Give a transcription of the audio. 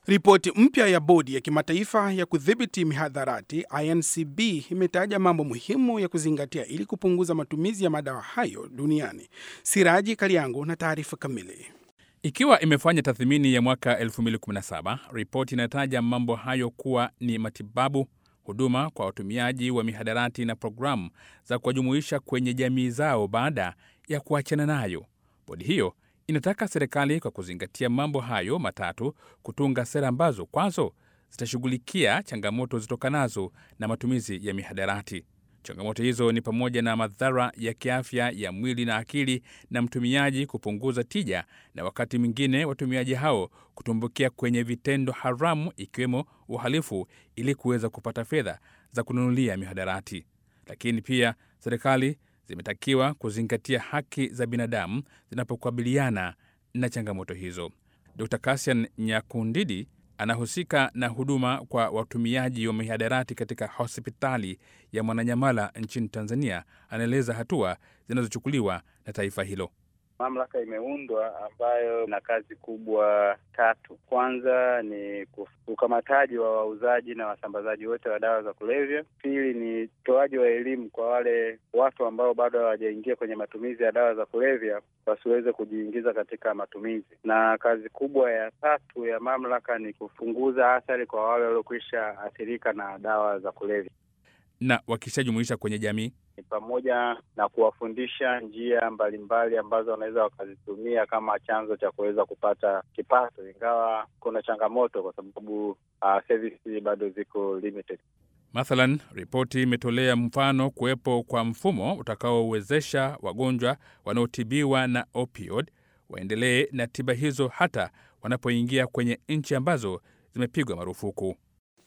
Ripoti mpya ya bodi ya kimataifa ya kudhibiti mihadharati INCB imetaja mambo muhimu ya kuzingatia ili kupunguza matumizi ya madawa hayo duniani. Siraji Kaliango na taarifa kamili. Ikiwa imefanya tathmini ya mwaka 2017, ripoti inataja mambo hayo kuwa ni matibabu, huduma kwa watumiaji wa mihadarati na programu za kuwajumuisha kwenye jamii zao baada ya kuachana nayo. Bodi hiyo inataka serikali kwa kuzingatia mambo hayo matatu kutunga sera ambazo kwazo zitashughulikia changamoto zitokanazo na matumizi ya mihadarati. Changamoto hizo ni pamoja na madhara ya kiafya ya mwili na akili na mtumiaji kupunguza tija, na wakati mwingine watumiaji hao kutumbukia kwenye vitendo haramu ikiwemo uhalifu ili kuweza kupata fedha za kununulia mihadarati. Lakini pia serikali zimetakiwa kuzingatia haki za binadamu zinapokabiliana na changamoto hizo. Dr Kasian Nyakundidi anahusika na huduma kwa watumiaji wa mihadarati katika hospitali ya Mwananyamala nchini Tanzania. Anaeleza hatua zinazochukuliwa na taifa hilo. Mamlaka imeundwa ambayo ina kazi kubwa tatu. Kwanza ni ukamataji wa wauzaji na wasambazaji wote wa dawa za kulevya. Pili ni utoaji wa elimu kwa wale watu ambao bado hawajaingia kwenye matumizi ya dawa za kulevya wasiweze kujiingiza katika matumizi, na kazi kubwa ya tatu ya mamlaka ni kupunguza athari kwa wale waliokwisha athirika na dawa za kulevya na wakishajumuisha kwenye jamii ni pamoja na kuwafundisha njia mbalimbali ambazo wanaweza wakazitumia kama chanzo cha kuweza kupata kipato, ingawa kuna changamoto kwa sababu uh, servisi bado ziko limited. Mathalan, ripoti imetolea mfano kuwepo kwa mfumo utakaowezesha wagonjwa wanaotibiwa na opioid waendelee na tiba hizo hata wanapoingia kwenye nchi ambazo zimepigwa marufuku.